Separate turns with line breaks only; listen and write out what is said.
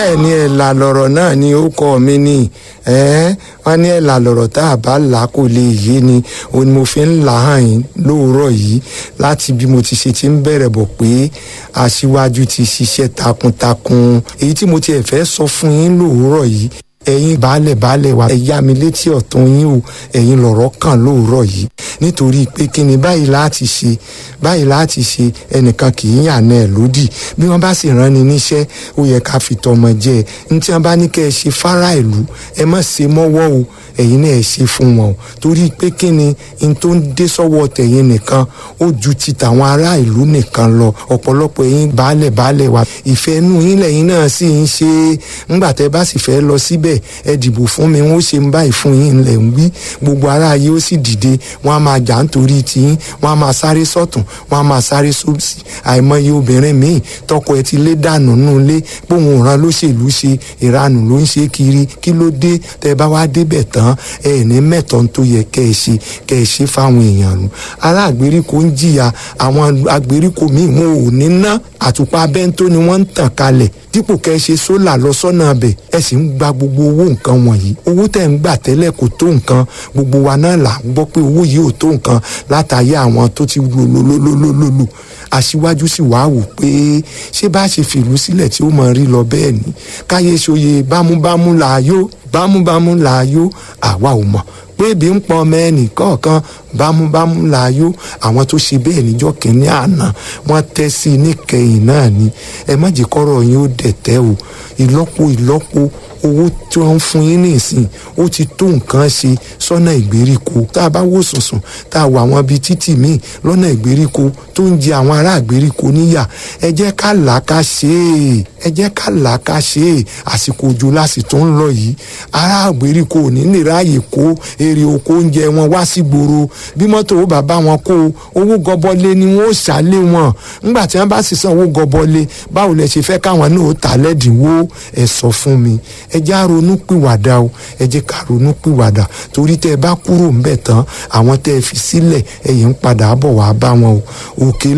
bẹ́ẹ̀ ni ẹ̀là lọ̀rọ̀ náà ni ó kọ́ mi ní ẹ́ wọ́n ní ẹ̀là lọ̀rọ̀ tá a bá là kò lè yé ni òun ni mo fi ń là hàn yín lóòrọ̀ yìí láti bí mo ti ṣe ti ń bẹ̀rẹ̀ bọ̀ pé aṣíwájú ti ṣiṣẹ́ takuntakun èyí tí mo tiẹ̀ fẹ́ sọ fún yín lóòrọ̀ yìí ẹ̀yin baálẹ̀ baálẹ̀ wa ẹ yá mi létí ọ̀tún yín o ẹ̀yin lọ̀rọ̀ kàn lóòrọ̀ yìí nítorí pé kí ni báyìí láti ṣe báyìí láti ṣe ẹnìkan kì í yàn náà lódì bí wọ́n bá sì rán ni níṣẹ́ ó yẹ ká fi tọmọ jẹ ẹ ní tí wọ́n bá ní kẹ́ ẹ ṣe fárá ìlú ẹ má ṣe mọ́wọ́ o ẹ̀yin náà ẹ ṣe fún wọn o torí pé kí ni n tó ń dé sọ́wọ́ tẹ̀yin nìkan ó ju ti tàwọn ará ìlú nìkan lọ ọ̀pọ̀lọpọ̀ ẹ̀yin baálẹ̀ baálẹ̀ wa ìfẹ́ inú yín lẹ́yìn náà sì ń ṣe ńgbà tẹ́ bá sì fẹ́ lọ síbẹ̀ ẹ dìbò fún mi wọ́n ṣe ń báyìí fún yín lẹ̀ ń wí gbogbo ará ayé ó sì dìde wọ́n á máa jà nítorí tiyín wọ́n á máa sáré sọ́tún wọ́n á máa sáré sósì àìmọye obìnrin míì tọkọ ẹ ti lé dànù nù lé póun òran lóṣèlú ṣe ìranù ló ń ṣe kiri kí ló dé tẹ́ bá wá débẹ̀ tán ẹ ní mẹ́tọ̀ tó yẹ kẹ́ ẹ ṣe kẹ́ ẹ ṣe fáwọn èèyàn nù ará àgbèríko ń jìyà àwọn àgbèríko míì wọn ò ní ná àtùpà bẹ́ńtó ni wọ́n ń tàn kalẹ̀ dípò kẹ́ ẹ ṣe sólà lọ sọ́nà abẹ̀ ẹ sì ń gba gbogbo owó nǹkan wọ̀nyí owó tẹ̀ ń gbà tẹ́lẹ̀ kò tó nǹkan gbogbo wa náà là ń gbọ́ pé owó yìí ò tó nǹkan látàyé àwọn tó ti lòlòlòlòlò aṣíwájú sì wá wò pé ṣé bá ṣe fìlú sílẹ̀ tí ó mọ̀ rí lọ bẹ́ẹ̀ ni káyé ṣoye bámúbámú làáyó bámúbámú làáyó àwa ò mọ̀ pé ebi ń pọn ọmọ ẹnì kọ̀ọ̀kan bámúbámú láàyò àwọn tó ṣe bẹ́ẹ̀ níjọ́ kìíní àná wọ́n tẹ́ sí i níkẹyìn náà ni ẹ má jẹ́ kọ́rọ̀ yín ó dẹ̀tẹ́ o ìlọ́po ìlọ́po owó tí wọ́n ń fún yín nísìn ó ti tó nǹkan ṣe sọ́nà ìgbèríko tá a bá wò sùnsùn tá a wà àwọn bíi títì míì lọ́nà ìgbèríko tó ń jẹ àwọn ará ìgbèríko níyà ẹ jẹ́ ká là á ká ṣe é ẹ jẹ́ ká là á ká ṣe é àsìkò òjò láti tó ń lọ yìí ará ìgbèríko ò ní lè ráàyè kó èrè oko oúnjẹ wọn wá sí gbòòrò bí mọ́tò ó bàbá wọn kó owó gọbọlé ni wọ́n ó ṣàlé wọn ńgbà tí wọ́n bá sì san owó gọbọlé báwo lẹ ṣe fẹ́ káwọn náà ó tà lẹ́dínwó ẹ sọ fún mi ẹ jẹ́ àronú pìwàdà o ẹ jẹ́ ká ronú pìwàdà torí tẹ́ ẹ bá kúrò ńbẹ̀ tán àwọn tẹ́ ẹ fi sílẹ̀ ẹ̀yìn ń padà bọ̀ wá bá wọn o òkè